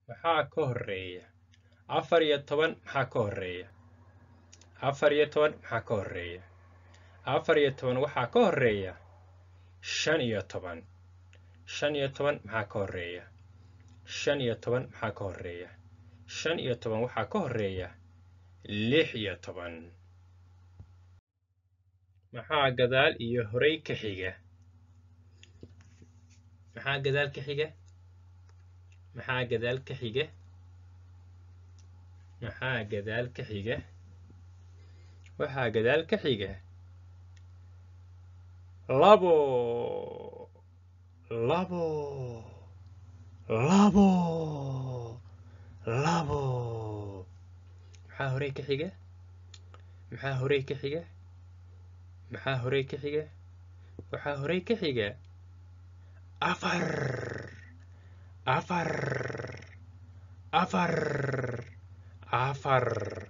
maxaa ka horeeya afar iyo toban maxaa ka horeeya afar iyo toban maxaa ka horeeya afar iyo toban waxaa ka horeeya shan iyo toban shan iyo toban maxaa ka horeeya shan iyo toban maxaa ka horeeya shan iyo toban waxaa ka horeeya lix iyo toban maxaa gadaal iyo horey ka xiga maxaa gadaal ka xiga maxaa gadaal ka xiga maxaa gadaal ka xiga waxaa gadaal ka xiga labo labo labo labo maxaa horey ka xiga maxaa horey ka xiga maxaa horey ka xiga waxaa horey ka xiga afar afar afar afar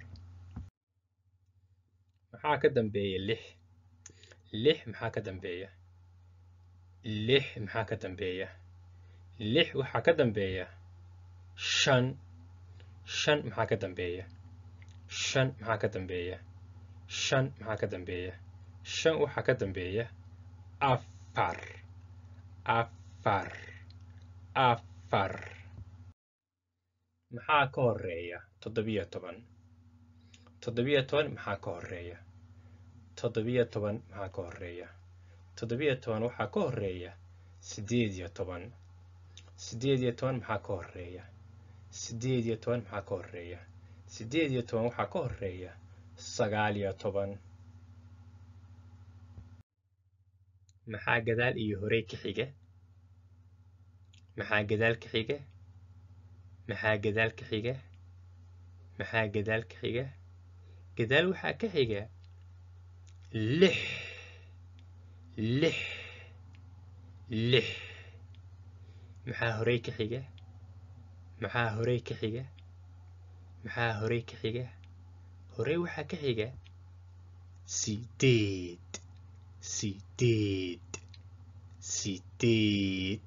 maxaa ka dambeeya lix lix maxaa ka dambeeya lix maxaa ka dambeeya lix waxaa ka dambeeya shan shan maxaa ka dambeeya shan maxaa ka dambeeya shan maxaa ka dambeeya shan waxaa ka dambeeya afar afar afar maxaa ka horeeya toddobiyo toban toddobiyo toban maxaa ka horeeya toddobiyo toban maxaa ka horeeya toddobiyo toban waxaa ka horeeya siddeed iyo toban siddeed iyo toban maxaa ka horeeya siddeed iyo toban maxaa ka horeeya siddeed iyo toban waxaa ka horeeya sagaal iyo toban maxaa gadaal iyo horey ka xiga maxaa gadaal ka xiga maxaa gadaal ka xiga maxaa gadaal ka xiga gadaal waxaa ka xiga lix lix lix maxaa horey ka xiga maxaa horey ka xiga maxaa horey ka xiga horey waxaa ka xiga sideed sideed sideed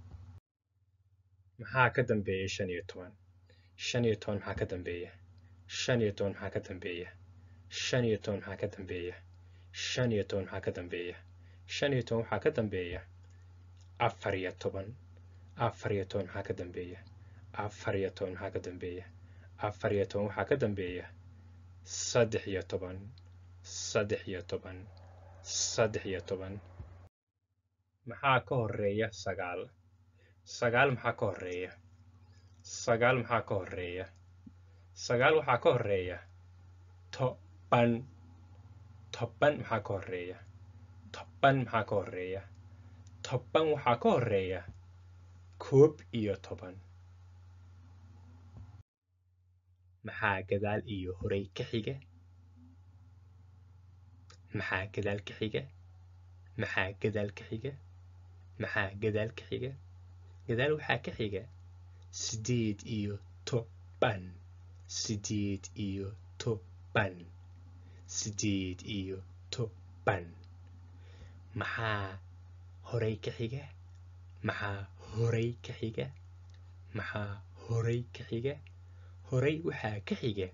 maxaa ka dambeeya shan iyo toban shan iyo toban maxaa ka dambeeya shan iyo toban maxaa ka dambeeya shan iyo toban maxaa ka dambeeya shan iyo toban maxaa ka dambeeya shan iyo toban waxaa ka dambeeya afar iyo toban afar iyo toban maxaa ka dambeeya afar iyo toban maxaa ka dambeeya afar iyo toban waxaa ka dambeeya saddex iyo toban saddex iyo toban saddex iyo toban maxaa ka horeeya sagaal sagaal maxaa ka horeeya sagaal maxaa ka horeeya sagaal waxaa ka horeeya toban toban maxaa ka horeeya toban maxaa ka horeeya toban waxaa ka horeeya koob iyo toban maxaa gadaal iyo horey ka xiga maxaa gadaal ka xiga maxaa gadaal ka xiga maxaa gadaal ka xiga gadaal waxaa ka xiga sideed iyo toban sideed iyo toban sideed iyo toban maxaa horey ka xiga maxaa horey ka xiga maxaa horey ka xiga horey waxaa ka xiga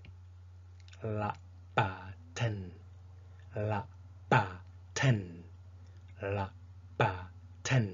labaatan labaatan labaatan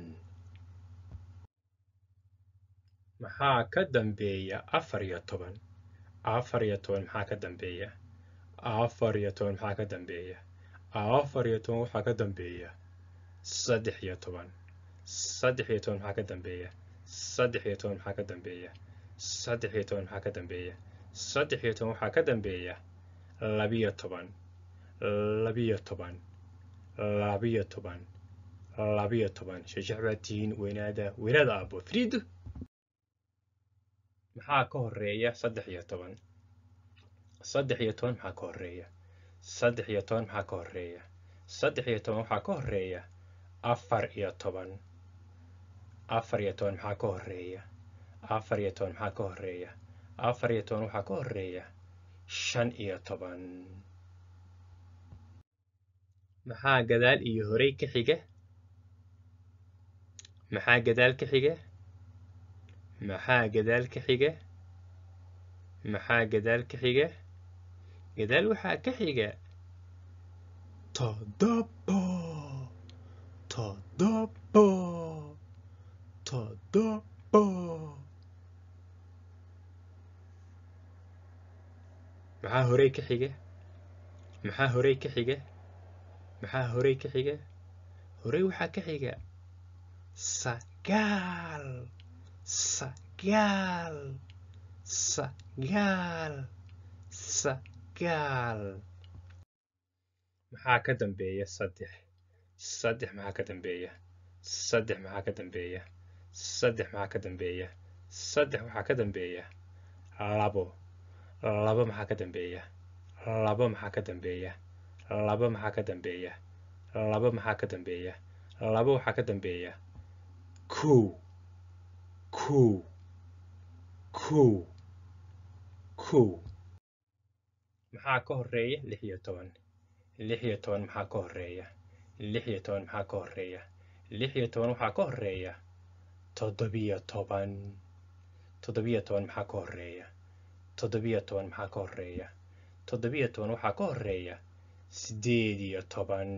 maxaa ka dambeeya afar iyo toban afar iyo toban maxaa ka dambeeya afar iyo toban maxaa ka dambeeya afar iyo toban waxaa ka dambeeya saddex iyo toban saddex iyo toban maxaa ka dambeeya saddex iyo toban maxaa ka dambeeya saddex iyo toban maxaa ka dambeeya saddex iyo toban waxaa ka dambeeya labiyo toban labiyo toban labiyo toban labiyo toban shajax baa tihiin weynaada weynaada aabo friido maxaa ka horeeya saddex iyo toban saddex iyo toban maxaa ka horeeya saddex iyo toban maxaa ka horeeya saddex iyo toban waxaa ka horeeya afar iyo toban afar iyo toban maxaa ka horeeya afar iyo toban maxaa ka horeeya afar iyo toban waxaa ka horeeya shan iyo toban maxaa gadaal iyo horey ka xiga maxaa gadaal ka xiga maxaa gadaal ka xiga maxaa gadaal ka xiga gadaal waxaa ka xiga toddobo toddobo toddobo maxaa horey ka xiga maxaa horey ka xiga maxaa horey ka xiga horey waxaa ka xiga sagaal sagaal sagaal sagaal maxaa ka dambeeya saddex saddex maxaa ka dambeeya saddex maxaa ka dambeeya saddex maxaa ka dambeeya saddex waxaa ka dambeeya labo labo maxaa ka dambeeya labo maxaa ka dambeeya labo maxaa ka dambeeya labo maxaa ka dambeeya labo waxaa ka dambeeya kow kow kow kow maxaa ka horeeya lix iyo toban lix iyo toban maxaa ka horeeya lix iyo toban maxaa ka horeeya lix iyo toban waxaa ka horeeya toddobiyo toban toddobiyo toban maxaa ka horeeya toddobiyo toban maxaa ka horeeya toddobiyo toban waxaa ka horeeya siddeed iyo toban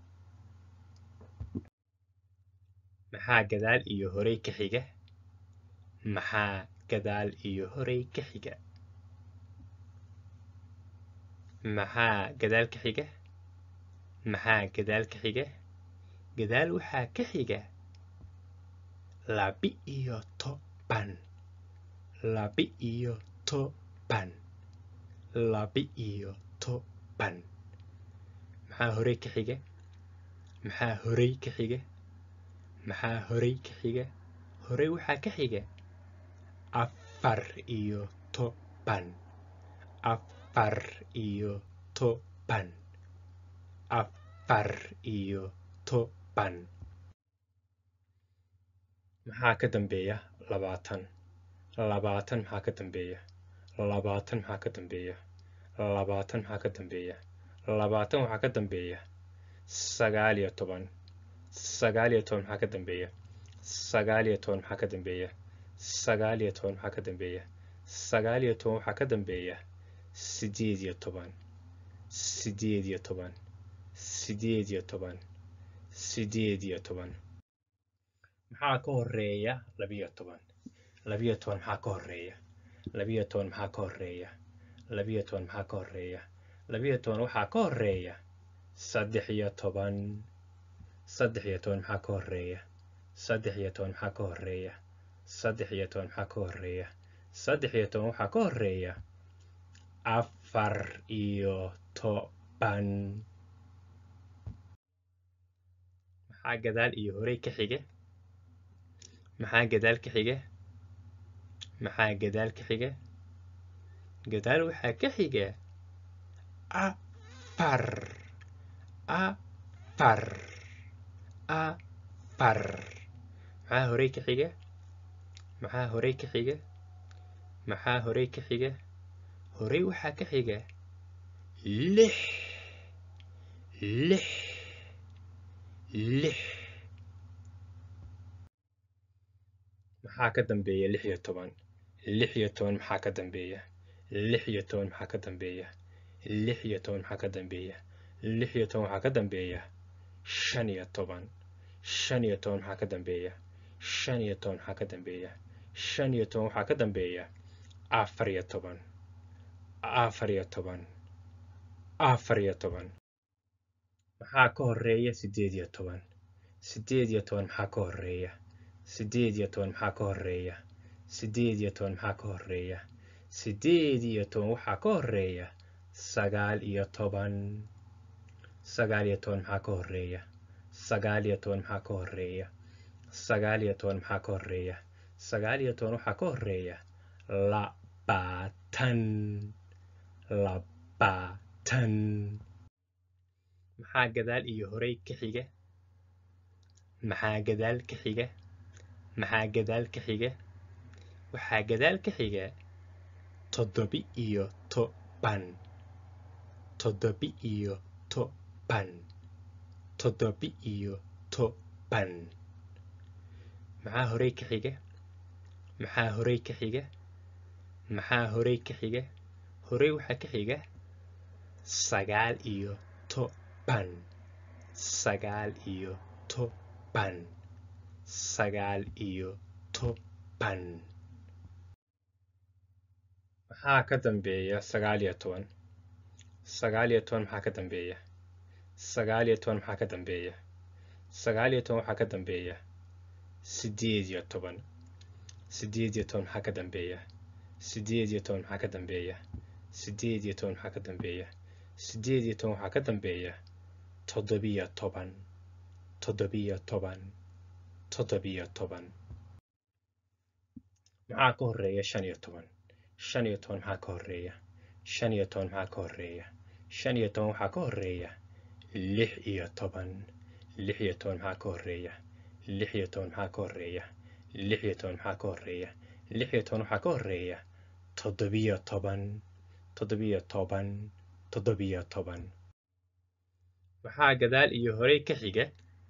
maxaa gadaal iyo horey ka xiga maxaa gadaal iyo horey ka xiga maxaa gadaal ka xiga maxaa gadaal ka xiga gadaal waxaa ka xiga labi iyo toban labi iyo toban labi iyo toban maxaa horey ka xiga maxaa horey ka xiga maxaa horey ka xiga horey waxaa ka xiga afar iyo toban afar iyo toban afar iyo toban maxaa ka dambeeya labaatan labaatan maxaa ka dambeeya labaatan maxaa ka dambeeya labaatan maxaa ka dambeeya labaatan waxaa ka dambeeya sagaal iyo toban sagaal iyo toban maxaa ka dambeeya sagaal iyo toban maxaa ka dambeeya sagaal iyo toban maxaa ka dambeeya sagaal iyo toban waxaa ka dambeeya sideed iyo toban sideed iyo toban sideed iyo toban sideed iyo toban maxaa ka horeeya labiyo toban labiyo toban maxaa ka horeeya labiyo toban maxaa ka horeeya labiyo toban maxaa ka horeeya labiyo toban waxaa ka horeeya saddex iyo toban saddex iyo toban maxaa ka horeeya saddex iyo toban maxaa ka horeeya saddex iyo toban maxaa ka horeeya saddex iyo toban waxaa ka horeeya afar iyo toban maxaa gadaal iyo horey ka xiga maxaa gadaal ka xiga maxaa gadaal ka xiga gadaal waxaa ka xiga afar afar afar maxaa horey ka xiga maxaa horey ka xiga maxaa horey ka xiga horey waxaa ka xiga lix lix lix maxaa ka dambeeya lix iyo toban lix iyo toban maxaa ka dambeeya lix iyo toban maxaa ka dambeeya lix iyo toban maxaa ka dambeeya lix iyo toban waxaa ka dambeeya shan iyo toban shan iyo toban maxaa ka dambeeya shan iyo toban maxaa ka dambeeya shan iyo toban waxaa ka dambeeya afar iyo toban afar iyo toban afar iyo toban maxaa ka horeeya siddeed iyo toban siddeed iyo toban maxaa ka horeeya siddeed iyo toban maxaa ka horeeya siddeed iyo toban maxaa ka horeeya siddeed iyo toban waxaa ka horeeya sagaal iyo toban sagaal iyo toban maxaa ka horeeya sagaal iyo toban maxaa ka horeeya sagaal iyo toban maxaa ka horeeya sagaal iyo toban waxaa ka horeeya labaatan labaatan maxaa gadaal iyo horey ka xiga maxaa gadaal ka xiga maxaa gadaal ka xiga waxaa gadaal ka xiga toddobi iyo toban toddobi iyo toban toddobi iyo toban maxaa horey ka xiga maxaa horey ka xiga maxaa horey ka xiga horey waxaa ka xiga sagaal iyo toban sagaal iyo toban sagaal iyo toban maxaa ka dambeeya sagaal iyo toban sagaal iyo toban maxaa ka dambeeya sagaal iyo toban maxaa ka dambeeya sagaal iyo toban waxaa ka dambeeya sideed iyo toban sideed iyo toban maxaa ka dambeeya sideed iyo toban maxaa ka dambeeya sideed iyo toban maxaa ka dambeeya sideed iyo toban waxaa ka dambeeya toddobiyo toban toddobiyo toban toddobiyo toban maxaa ka horeeya shan iyo toban shan iyo toban maxaa ka horeeya shan iyo toban maxaa ka horeeya shan iyo toban waxaa ka horeeya lix iyo toban lix iyo toban maxaa ka horeeya lix iyo toban maxaa ka horeeya lix iyo toban maxaa ka horeeya lix iyo toban waxaa ka horeeya toddobiyo toban toddobiyo toban toddobiyo toban maxaa gadaal iyo horey ka xiga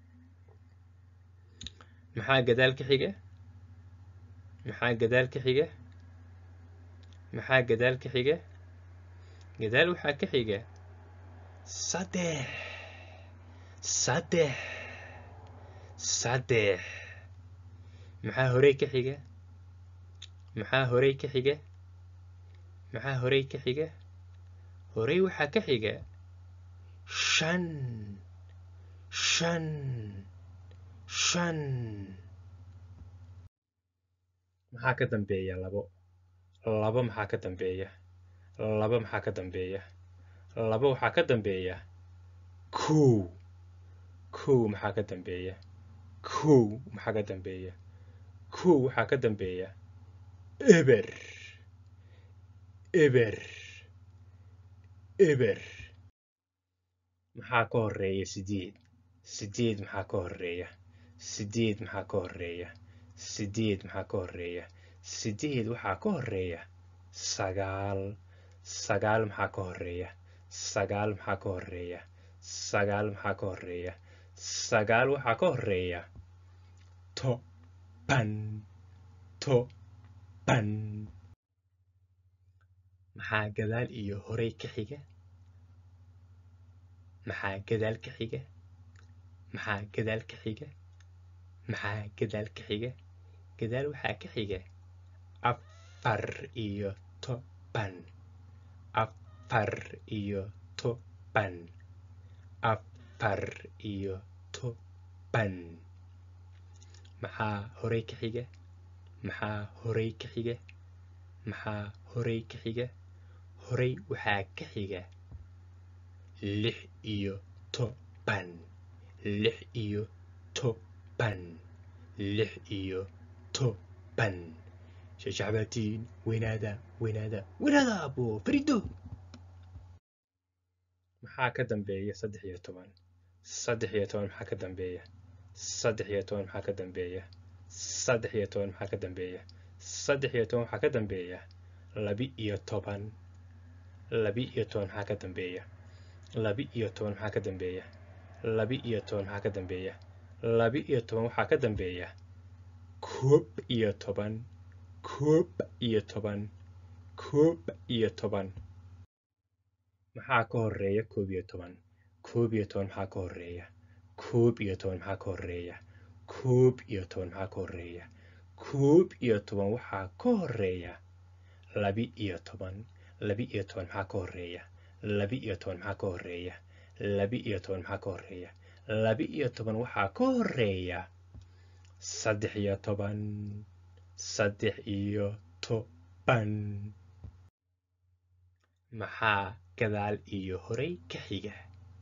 maxaa gadaal ka xiga maxaa gadaal ka xiga maxaa gadaal ka xiga gadaal waxaa ka xiga saddex saddex saddex maxaa horey ka xiga maxaa horey ka xiga maxaa horey ka xiga horey waxaa ka xiga shan shan shan maxaa ka dambeeya labo labo maxaa ka dambeeya labo maxaa ka dambeeya labo waxaa ka dambeeya kow kow maxaa ka dambeeya kow maxaa ka dambeeya kow waxaa ka dambeeya eber eber eber maxaa ka horeeya sideed sideed maxaa ka horeeya sideed maxaa ka horeeya sideed maxaa ka horeeya sideed waxaa ka horeeya sagaal sagaal maxaa ka horeeya sagaal maxaa ka horeeya sagaal maxaa ka horeeya sagaal waxaa ka horeeya toban toban maxaa gadaal iyo horey ka xiga maxaa gadaal ka xiga maxaa gadaal ka xiga maxaa gadaal ka xiga gadaal waxaa ka xiga afar iyo toban afar iyo toban afar iyo toban maxaa horey ka xiga maxaa horey ka xiga maxaa horey ka xiga horey waxaa ka xiga lix iyo toban lix iyo toban lix iyo toban shashacbaatiin weynaada weynaada weynaada abo farido maxaa ka dambeeya saddex iyo toban saddex iyo toban maxaa ka dambeeya saddex iyo toban maxaa ka dambeeya saddex iyo toban maxaa ka dambeeya saddex iyo toban waxaa ka dambeeya labi iyo toban labi iyo toban maxaa ka dambeeya labi iyo toban maxaa ka dambeeya labi iyo toban maxaa ka dambeeya labi iyo toban waxaa ka dambeeya koob iyo toban koob iyo toban koob iyo toban maxaa ka horeeya koob iyo toban koob iyo toban maxaa ka horeeya koob iyo toban maxaa ka horeeya koob iyo toban maxaa ka horeeya koob iyo toban waxaa ka horeeya labi iyo toban labi iyo toban maxaa ka horeeya labi iyo toban maxaa ka horeeya labi iyo toban maxaa ka horeeya labi iyo toban waxaa ka horeeya saddex iyo toban saddex iyo toban maxaa gadaal iyo horey ka xiga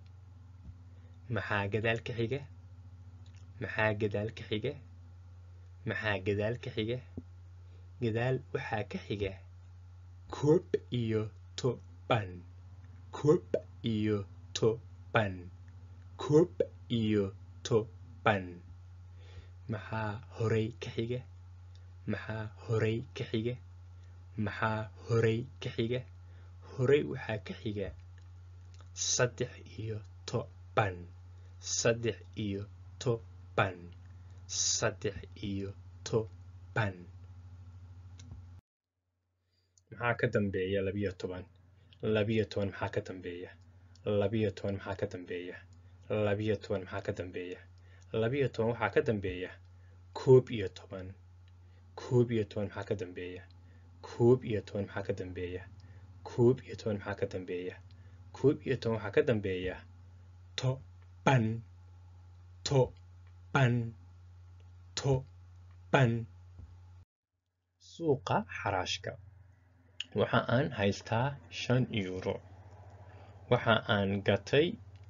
maxaa gadaal ka xiga maxaa gadaal ka xiga maxaa gadaal ka xiga gadaal waxaa ka xiga koob iyo toban koob iyo toban koob iyo toban maxaa horey ka xiga maxaa horey ka xiga maxaa horey ka xiga horey waxaa ka xiga saddex iyo toban saddex iyo toban saddex iyo toban maxaa ka dambeeya labiyo toban labiyo toban maxaa ka dambeeya labiyo toban maxaa ka dambeeya labiyo toban maxaa ka dambeeya labiyo toban waxaa ka dambeeya koob iyo toban koob iyo toban maxaa ka dambeeya koob iyo toban maxaa ka dambeeya koob iyo toban maxaa ka dambeeya koob iyo toban waxaa ka dambeeya toban toban toban suuqa xaraashka waxa aan haystaa shan euro waxa aan gatay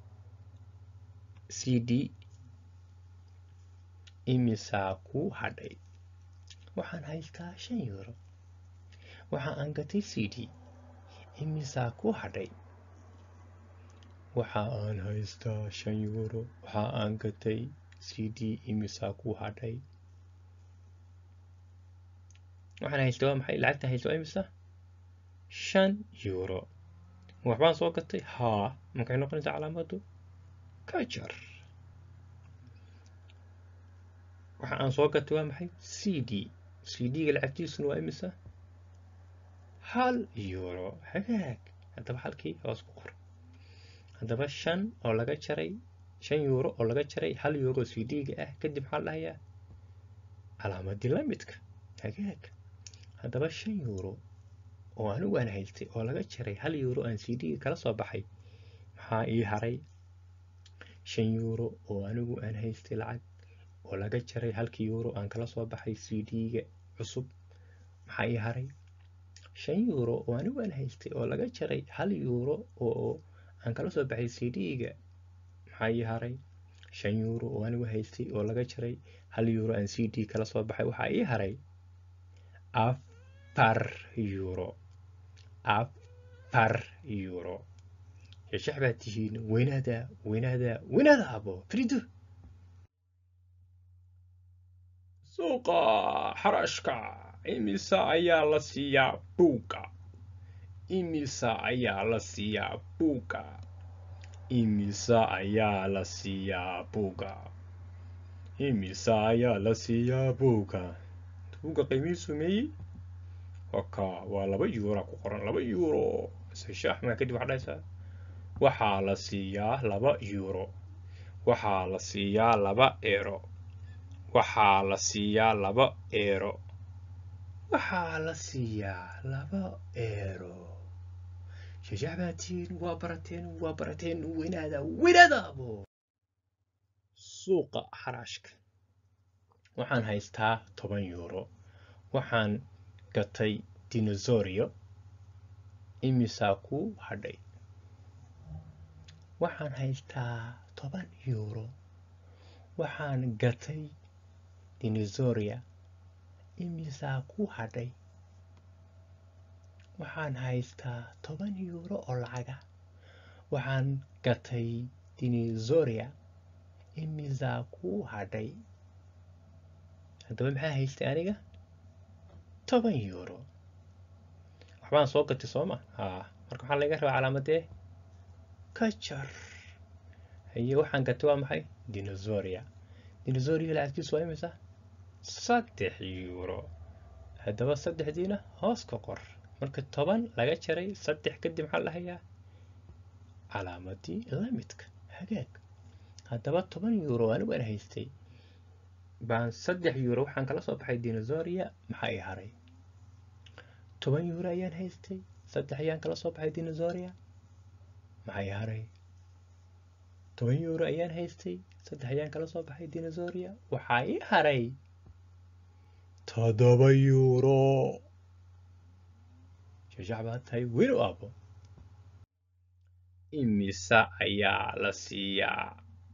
c d imisaa ku hadhay waxaan haystaa shan euro waxa aan gatay c d imisaa ku hadhay waxa aan haystaa shan euro waxa aan gatay c d imisaa ku hadhay waxaan haystay waa maxay lacagtan haystay waa imisa shan euro waxbaan soo gatay haa maxay noqonaysaa calaamadu ka jar waxa aan soo gatay waa maxay c d c d-ga lacagtiisuna waa imisa hal euro hagaag haddaba halkii hoos ku qor haddaba shan oo laga jaray shan euro oo laga jaray hal euro c d-ga ah kadib maxaa la dhahayaa calaamadii la midka hagaag haddaba shan euro oo anigu aan haystay oo laga jaray hal euro aan c d-ga kala soo baxay maxaa ii haray shan euro oo anigu aan haystay lacag oo laga jaray halkii euro aan kala soo baxay c d-ga cusub maxaa ii haray shan euro oo anigu aan haystay oo laga jaray hal euro oo aan kala soo baxay c d-ga maxaa ii haray shan euro oo anigu haystay oo laga jaray hal euro aan c d kala soo baxay waxaa ii haray afar euro afar euro shashax baad tihiin weynaada weynaada weynaada abo frido suuqa xarashka imisa ayaa la siiyaa buugga imisa ayaa la siiyaa buugga imisa ayaa la siiyaa buugga imisa ayaa la siiyaa buugga buugga qiimihiisu meeyey waka waa laba euro ku qoran laba euro shaax maa kadib waxaa dhahaysaa waxaa la siiyaa laba euro waxaa la siiyaa laba eero waxaa la siiyaa laba eero waxaa la siiyaa laba eero shashaax baa tihiin waa barateen waa barateen weynaada weynaadaabo suuqa xaraashka waxaan haystaa toban euro waxaan gatay dinosorio imisaa ku hadhay waxaan haystaa toban euro waxaan gatay dinosoria imisaa ku hadhay waxaan haystaa toban euro oo lacaga waxaan gatay dinosoria imisaa ku hadhay haddaba maxaa haystay aniga toban euro waxbaan soo gatay sooma haa marka waxaa laga rabaa calaamadee ka jar haye waxaan gatay waa maxay dinosoria dinosoria lacagtiisu waa imisa saddex euro haddaba saddexdiina hoos ka qor marka toban laga jaray saddex kadib maxaa lahayaa calaamadii lamidka hagaag haddaba toban euro anigu aan haystay baan saddex euro waxaan kala soo baxay dinosoria maxaa ii haray toban euro ayaan haystay saddex ayaan kala soo baxay dinosoria maxaa ii haray toban euro ayaan haystay saddex ayaan kala soo baxay dinosoria waxaa ii haray toddoba euro shashax baa tahay weli abo imisa ayaa la siiyaa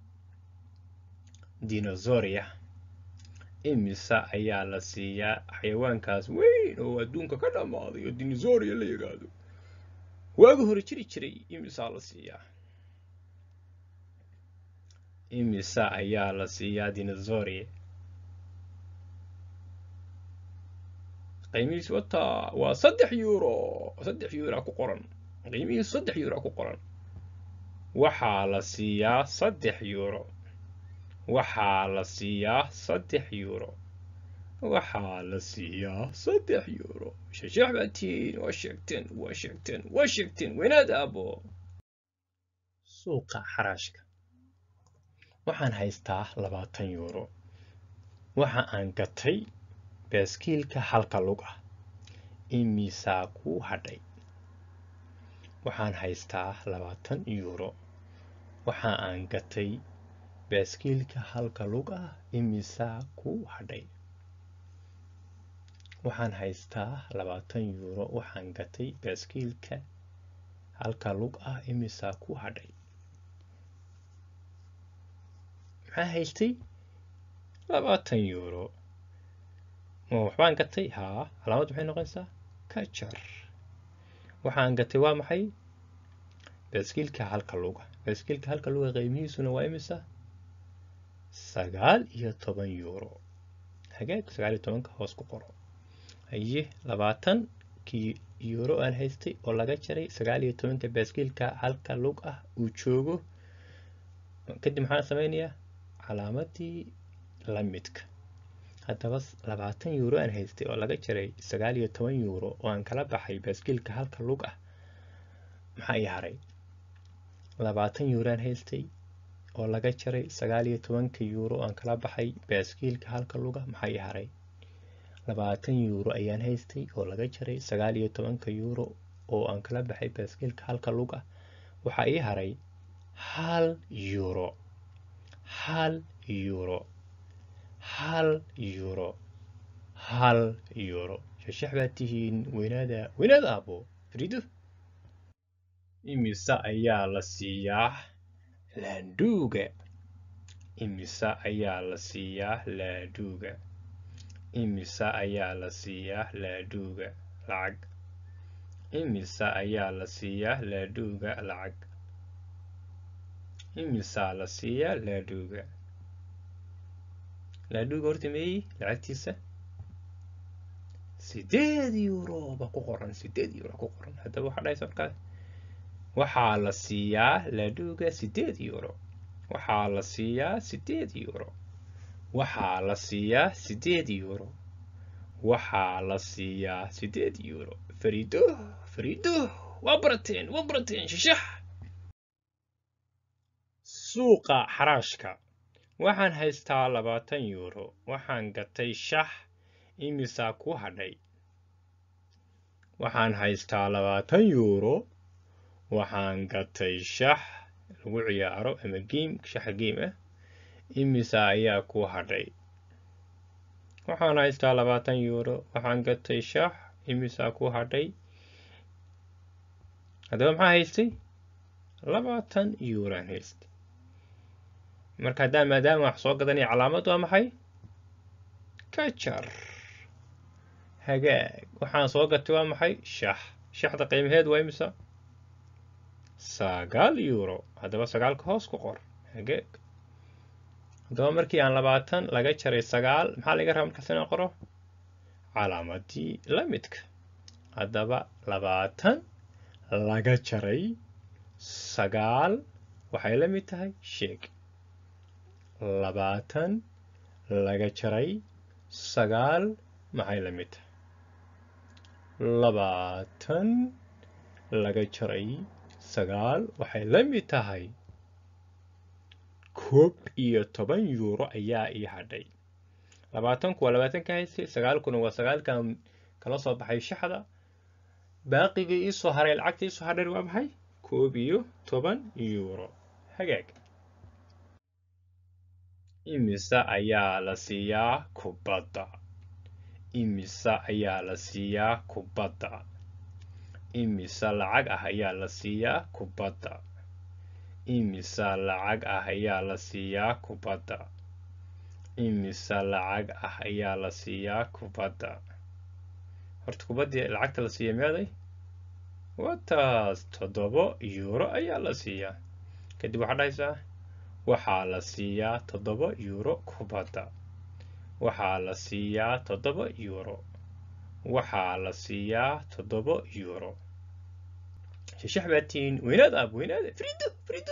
dinosoria imisa ayaa la siiyaa xayawaankaas weyn oo adduunka ka dhammaaday oo dinosoria la yidhaahdo waagi hore jiri jiray imisaa la siiyaa imisa ayaa la siiyaa dinosoria qiimihiis wata waa saddex euro saddex euro ku qoran qiimihiis saddex euro ku qoran waxaa la siiyaa saddex euro waxaa la siiyaa saddex euro waxaa la siiyaa saddex yuuro shashax baad tihiin waa sheegteen waa sheegteen waa sheegteen weynaad aabo suuqa xaraashka waxaan haystaa labaatan yuuro waxa aan gatay baaskiilka halka lug ah imisaa kuu hadhay waxaan haystaa labaatan yuuro waxa aan gatay baaskiilka halka lug ah imisaa kuu hadhay waxaan haystaa labaatan yuuro waxaan gatay baaskiilka halka lug ah imisaa kuu hadhay maxaa haystay labaatan yuuro ma waxbaan gatay haa calaamad maxay noqonaysaa ka jar waxaan gatay waa maxay baaskiilka halka luga baaskiilka halka luga qiimihiisuna waa imisa sagaal iyo toban yuuro hagaag sagaal iyo tobanka hoos ku qoro haye labaatankii yuuro aan haystay oo laga jaray sagaal iyo tobanka baaskiilka halka lug ah uu joogo kadib maxaan sameynayaa calaamadii la midka haddaba labaatan yuuro aan haystay oo laga jaray sagaal iyo toban yuuro oo aan kala baxay baaskiilka halka lug ah maxaa ii haray labaatan yuuro aan haystay oo laga jaray sagaal iyo tobanka yuuro oo aan kala baxay baaskiilka halka lug ah maxaa ii haray labaatan yuuro ayaan haystay oo laga jaray sagaal iyo tobanka yuuro oo aan kala baxay baaskiilka halka lug ah waxaa ii haray hal yuuro hal yuuro hal yuuro hal yuuro shashax baad tihiin weynaada weynaada aabo frido imise ayaa la siiyaa laandhuuga imise ayaa la siiyaa laadhuuga imise ayaa la siiyaa laadhuuga lacag imise ayaa la siiyaa laadhuuga lacag imisaa la siiyaa laadhuuga laadhuuga horta meeyi lacagtiisa sideed yuuro baa ku qoran sideed yuuro ku qoran haddaba waxaa dhahaysa markaas waxaa la siiyaa laadhuuga sideed yuuro waxaa la siiyaa sideed yuuro waxaa la siiyaa sideed yuuro waxaa la siiyaa sideed yuuro fariido fariido waa barateen waa barateen shishax suuqa xaraashka waxaan haystaa labaatan yuuro waxaan gatay shax imisaa ku hadhay waxaan haystaa labaatan yuuro waxaan gatay shax lagu ciyaaro ama geim shaxa geim ah imisa ayaa ku hadhay waxaan haystaa labaatan yuuro waxaan gatay shax imisaa ku hadhay haddaba maxaa haystay labaatan yuuraan haystay marka haddaan maadaama wax soo gadanaya calaamad waa maxay ka jar hagaag waxaan soo gatay waa maxay shax shaxda qiimaheed waa imisa sagaal yuuro haddaba sagaalka hoos ku qor hagaag haddaba markii aan labaatan laga jaray sagaal maxaa laga raba markaas inaan qoro calaamadii la midka haddaba labaatan laga jaray sagaal waxay la mid tahay sheeg labaatan laga jaray sagaal maxay la mid tahay labaatan laga jaray sagaal waxay la mid tahay koob iyo toban yuuro ayaa ii hadhay labaatanku waa labaatan ka haystay sagaalkuna waa sagaalkan kala soo baxay shaxda baaqigii iisoo haray lacagta iisoo hadhay waa maxay koob iyo toban yuuro hagaag imise ayaa la siiyaa kubadda imise ayaa la siiyaa kubadda imise lacag ah ayaa la siiyaa kubadda imise lacag ah ayaa la siiyaa kubadda imise lacag ah ayaa la siiyaa kubadda horta kubaddii lacagta la siiya meeday wataas toddobo yuuro ayaa la siiyaa kadib waxaa dhahaysaa waxaa la siiyaa toddoba yuuro kubadda waxaa la siiyaa toddoba yuuro waxaa la siiyaa toddoba yuuro shashax baa tihiin weynaad aab weynaada frido frido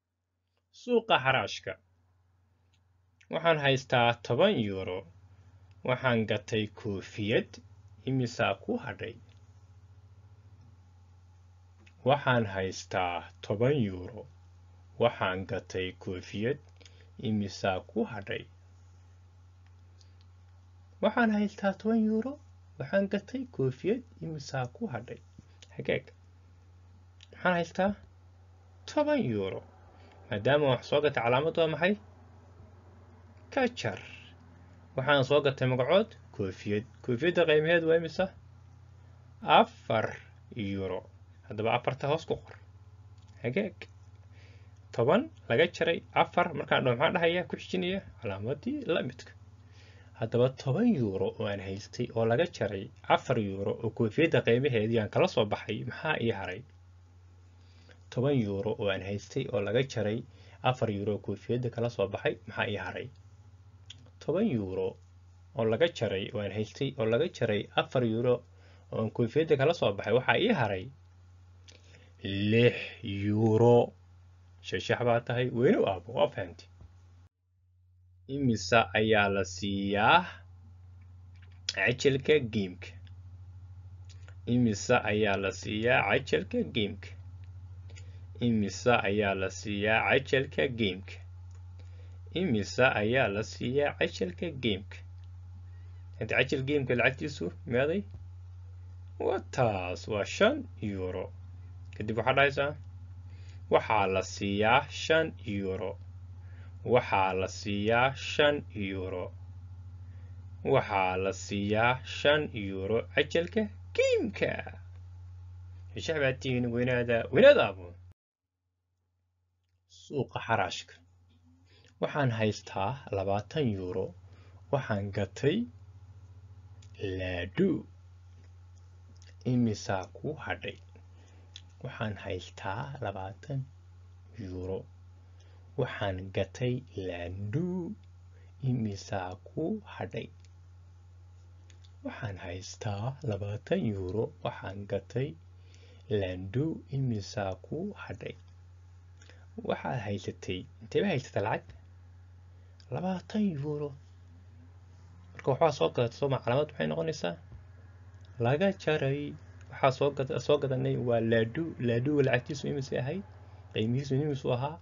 suuqa xaraashka waxaan haystaa toban yuuro waxaan gatay koofiyad imisaa ku hadhay waxaan haystaa toban yuuro waxaan gatay koofiyad imisaa ku hadhay waxaan haystaa toban yuuro waxaan gatay koofiyad imisaa ku hadhay hagaag waxaan haystaa toban yuuro maadaama wax soo gatay calaamad waa maxay ka jar waxaan soo gatay magacood koofiyad koofiyadda qiimaheed waa imisa afar yuuro haddaba afarta hoos ku qor hagaag toban laga jaray afar markaan dhaho maxaan dhahayaa ku xijinaya calaamadii la midka haddaba toban yuuro oo aan haystay oo laga jaray afar yuuro oo koofiyadda qiimaheedii aan kala soo baxay maxaa ii haray toban yuuro oo aan haystay oo laga jaray afar yuuro oo koofiyadda kala soo baxay maxaa ii haray toban yuuro oo laga jaray oo aan haystay oo laga jaray afar yuuro oo aan koofiyadda kala soo baxay waxaa ii haray lix yuuro shashax baa tahay weyne u aabo waa fahamti imisa ayaa la siiyaa cajalka geemka imisa ayaa la siiyaa cajalka geemka imisa ayaa la siiyaa cajalka geemka imisa ayaa la siiyaa cajalka geemka hadda cajal geemka lacagtiisu meeday wataas waa shan yuuro kadib waxaa dhahaysaa waxaa la siiyaa shan yuuro waxaa la siiyaa shan yuuro waxaa la siiyaa shan yuuro cajalka geemka shax baa tihiin weynaada weynaadaabo suuqa xaraashka waxaan haystaa labaatan yuuro waxaan gatay laadhu imisaa ku hadhay waxaan haystaa labaatan yuuro waxaan gatay laandhuu imisaa ku hadhay waxaan haystaa labaatan yuuro waxaan gatay laandhuu imisaa ku hadhay waxaad haysatay inteeba haysatay lacag labaatan yuuro marka waxbaa soo gadatay sooma calaamad maxay noqonaysaa laga jaray waxaa soo gad soo gadanay waa laadhu laadhuga lacagtiisu imisay ahayd qiimihiisu imisu ahaa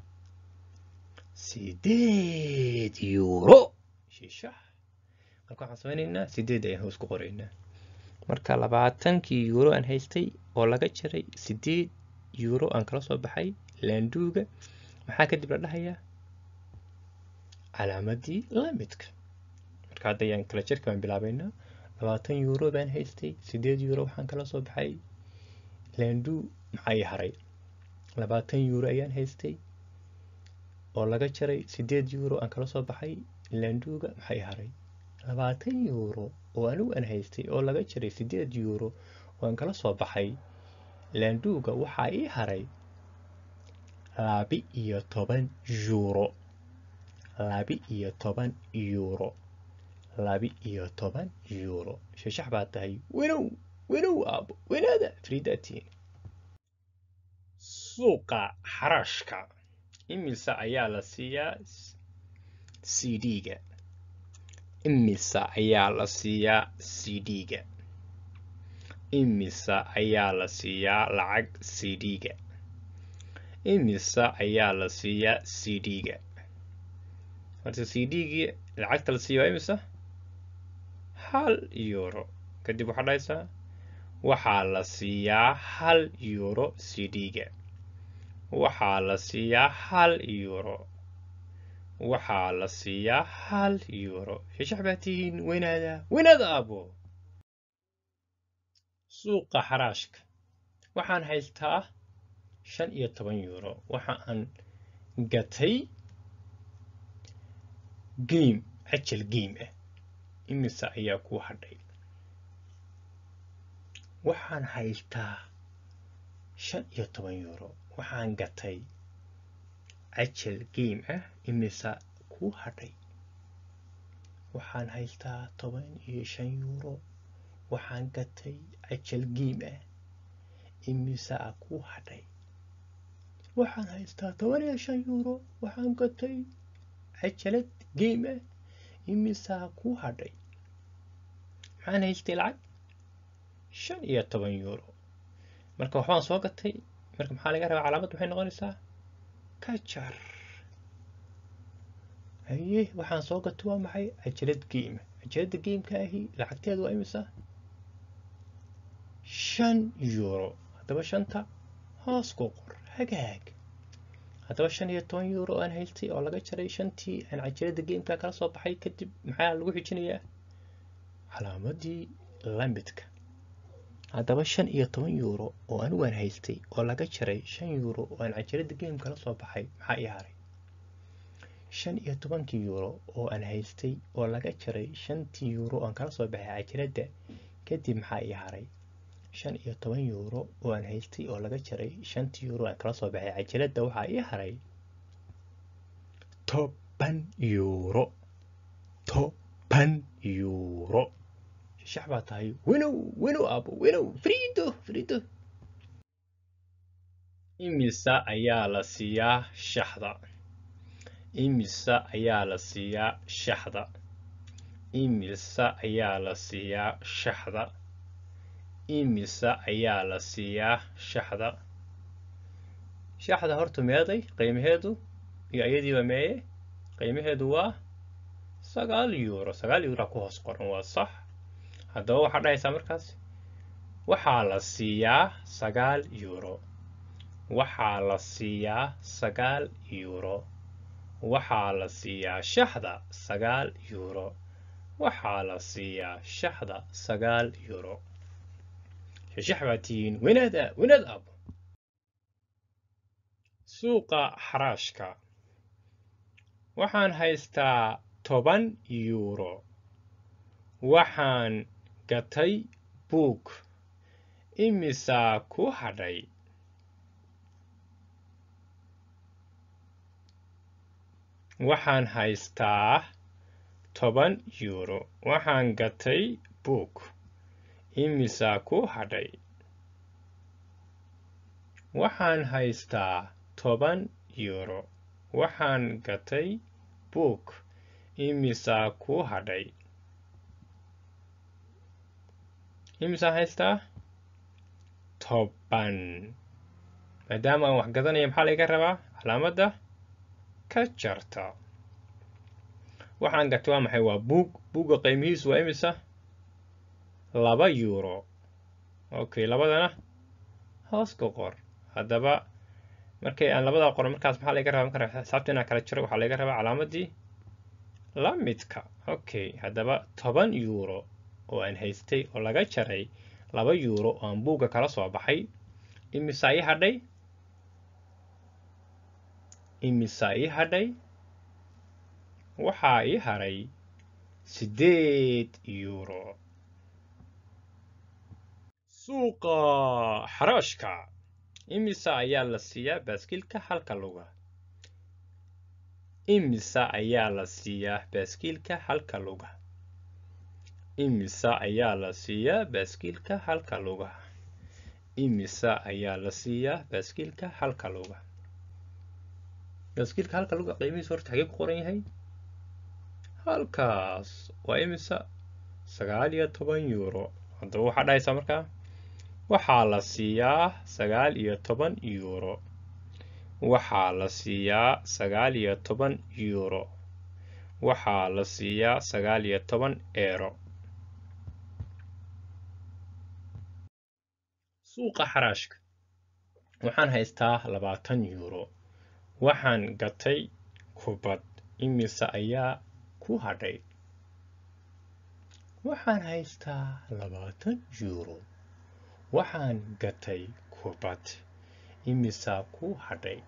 sideed yuuro shishax marka waxaan samaynaynaa sideed ayaan hoos ku qoraynaa marka labaatankii yuuro aan haystay oo laga jaray sideed yuuro aan kala soo baxay laandhuuga maxaa kadib la dhahayaa calaamadii lamidka marka hadda ayaan kala jarka baan bilaabaynaa labaatan yuuro baan haystay sideed yuuro waxaan kala soo baxay laandhuu maxaa ii haray labaatan yuuro ayaan haystay oo laga jaray sideed yuuro aan kala soo baxay laandhuuga maxaa ii haray labaatan yuuro oo anigu aan haystay oo laga jaray sideed yuuro oo aan kala soo baxay laandhuuga waxaa ii haray labi iyo toban yuuro labi iyo toban yuuro labi iyo toban yuuro shashax baa tahay wenow wenow aabo wanaada fridatiin suuqa xaraashka imisa ayaa la siiyaa c d-ga imisa ayaa la siiyaa c d-ga imisa ayaa la siiyaa lacag c d-ga imisa ayaa la siiyaa c d-ga horta c d-gii lacagta la siiya waa imisa hal yuuro kadib waxaa dhahaysaa waxaa la siiyaa hal yuuro c d-ga waxaa la siiyaa hal yuuro waxaa la siiyaa hal yuuro shashax baa tihiin weynaada weynaada aabo suuqa xaraashka waxaan haystaa shan iyo toban yuuro waxa aan gatay geim cajal geim ah imisa ayaa ku hadhay waxaan haystaa shan iyo toban yuuro waxaan gatay cajal geim ah imisa ku hadhay waxaan haystaa toban iyo shan yuuro waxaan gatay cajal geim ah imisa ku hadhay waxaan haystaa toban iyo shan yuuro waxaan gatay cajalad geim ah imisaa ku hadhay maxaan haystay lacag shan iyo toban euro marka waxbaan soo gatay marka maxaa laga rabaa calaamad waxay noqonaysaa ka jar haye waxaan soo gato waa maxay cajalad game cajalada gameka ahi lacagteedu waa imisa shan euro haddaba shanta hoos ku qor hagaag haddaba shan iyo toban euro aan haystay oo laga jaray shantii aan cajalada gameka kala soo baxay kadib maxaa lagu xijinayaa calaamadii lamidka haddaba shan iyo toban euro oo anigu aan haystay oo laga jaray shan euro oo aan cajalada game kala soo baxay maxaa ii haray shan iyo tobankii euro oo aan haystay oo laga jaray shantii euro aan kala soo baxay cajalada kadib maxaa ii haray shan iyo toban euro oo aan haystay oo laga jaray shantii euro aan kala soo baxay cajalada waxaa ii haray toban euro toban euro shax baa tahay winow winow abo winow frido frido imisa ayaa la siiyaa shaxda imisa ayaa la siiyaa shaxda imisa ayaa la siiyaa shaxda imisa ayaa la siiyaa shaxda shaxda horta meeday qiimaheedu iyo ayadiiba meeye qiimaheedu waa sagaal euro sagaal euro ku hoos qoran waa sax haddaba waxaa dhahaysaa markaas waxaa la siiyaa sagaal euro waxaa la siiyaa sagaal euro waxaa la siiyaa shaxda sagaal euro waxaa la siiyaa shaxda sagaal euro shashax baa tihiin winaada winaad abo suuqa xaraashka waxaan haystaa toban euro waxaan gatay buug imisaa ku hadhay waxaan haystaa toban euro waxaan gatay buug imisaa ku hadhay waxaan haystaa toban euro waxaan gatay buug imisaa ku hadhay imisaa haystaa toban maadaama aan wax gadanaya maxaa laga rabaa calaamadda ka jarta waxaan gatay waa maxay waa buug buugga qiimihiisu waa imisa laba euro okay labadana hoos ku qor haddaba markay aan labadaa qoran markaas maxaa laga rabaa marka xisaabta inaan kala jiro waxaa laga rabaa calaamadii la midka okay haddaba toban euro oo aan haystay oo laga jaray laba euro oo aan buugga kala soo baxay imisaa ii hadhay imisaa ii hadhay waxaa ii haray siddeed euro suuqa xaraashka imisa ayaa la siiyaa baaskiilka halka luga imisa ayaa la siiyaa baaskiilka halka luga imisa ayaa la siiyaa baaskiilka halka luga imisa ayaa la siiyaa baaskiilka halka luga baaskiilka halka luga qiimihiisa horta xagee ku qoran yahay halkaas waa imisa sagaal iyo toban euro haddaba waxaa dhahaysaa markaa waxaa la siiyaa sagaal iyo toban euro waxaa la siiyaa sagaal iyo toban euro waxaa la siiyaa sagaal iyo toban eero suuqa xaraashka waxaan haystaa labaatan euro waxaan gatay kubad imise ayaa ku hadhay waxaan haystaa labaatan euro waxaan gatay kubad imisaa ku hadhay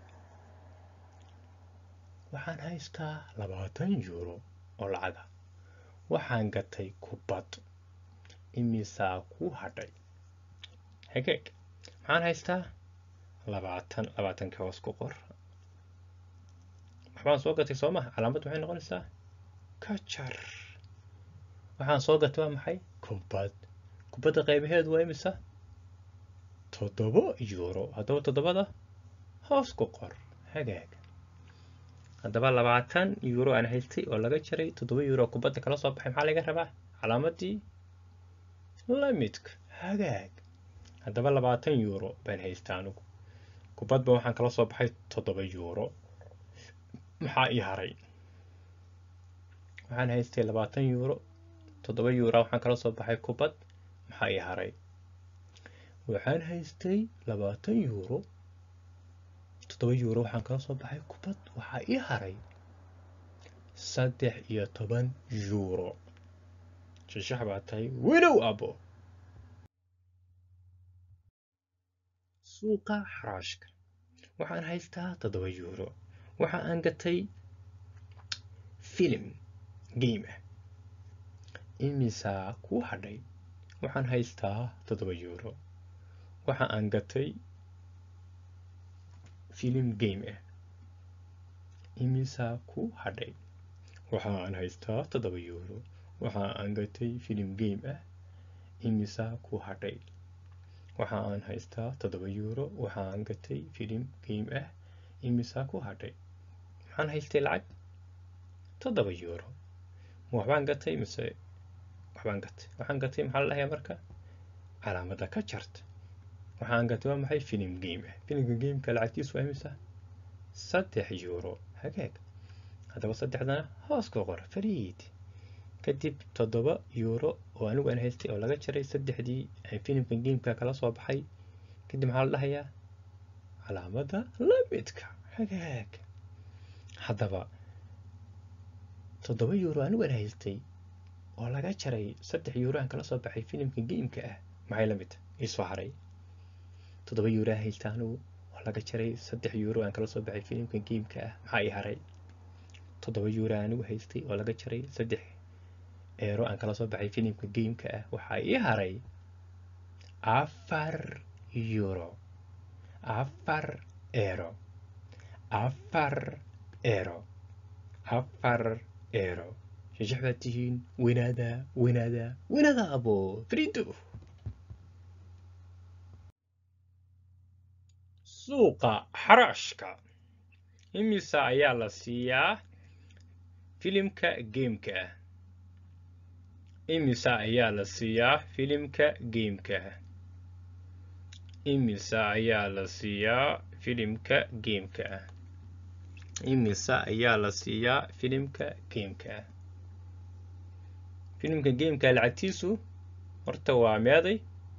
waxaan haystaa labaatan euro oo lacaga waxaan gatay kubad imisaa ku hadhay hageeg maxaan haystaa labaatan labaatanka hoos ku qor waxbaan soo gatay soo maha calaamad waxay noqonaysaa ka jar waxaan soo gatay waa maxay kubad kubadda qaybaheedu waa imisa toddoba euro haddaba toddobada hoos ku qor hagaag haddaba labaatan euro aan haystay oo laga jaray toddoba euro kubadda kala soo baxay maxaa laga rabaa calaamadii la midka hagaag haddaba labaatan yuuro baan haystaa anigu kubadba waxaan kala soo baxay toddoba yuuro maxaa ii haray waxaan haystay labaatan yuuro toddoba yuura waxaan kala soo baxay kubad maxaa ii haray waxaan haystay labaatan yuuro toddoba yuuro waxaan kala soo baxay kubad waxaa ii haray saddex iyo toban yuuro shashax baa tahay widow abo suuqa xaraashka waxaan haystaa toddoba yuuro waxa aan gatay filim game ah imisaa kuu hadhay waxaan haystaa toddoba yuuro waxa aan gatay filim game ah imisaa kuu hadhay waxa aan haystaa toddoba yuuro waxa aan gatay filim game ah imisaa kuu hadhay waxa aan haystaa toddoba yuuro waxa aan gatay filim game ah imisaa ku hadhay maxaan haystay lacag toddoba yuuro ma waxbaan gatay mise waxbaan gatay waxaan gatay maxaa la dhahayaa marka calaamadda ka jarta waxaan gatay waa maxay filim game ah filimka gameka lacagtiisu waa imisa saddex yuuro hagaag haddaba saddexdana hoos ku qor fariid kadib toddoba yuuro oo anigu aan haystay oo laga jaray saddexdii aan filimka gameka kala soo baxay kadib maxaa la dhahayaa calaamadda lamidka hagaag haddaba toddoba yuuro anigu aan haystay oo laga jaray saddex yuuro aan kala soo baxay filimka gameka ah maxay la mid iisoo haray toddoba yuuro aan haysta anigu oo laga jaray saddex yuuro aan kala soo baxay filimka gameka ah maxaa ii haray toddoba yuuro anigu haystay oo laga jaray saddex eero aan kala soo baxay filimka gameka ah waxaa ii haray afar yuuro afar eero afar eero afar eero shashax baad tihiin winaada winaada winaada abo frido suuqa xaraashka imisa ayaa la siiyaa filimka gameka ah imisa ayaa la siiyaa filimka gameka ah imisa ayaa la siiyaa filimka gameka ah imisa ayaa la siiyaa filimka gameka ah filimka gameka lacagtiisu horta waa meeday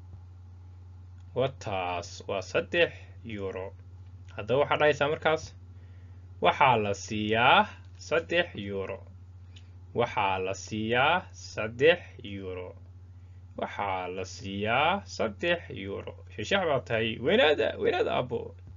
wataas waa saddex yuuro haddaba waxaa dhahaysaa markaas waxaa la siiyaa saddex yuuro waxaa la siiyaa saddex yuuro waxaa la siiyaa saddex yuuro shashax baa tahay weynaada weynaada abo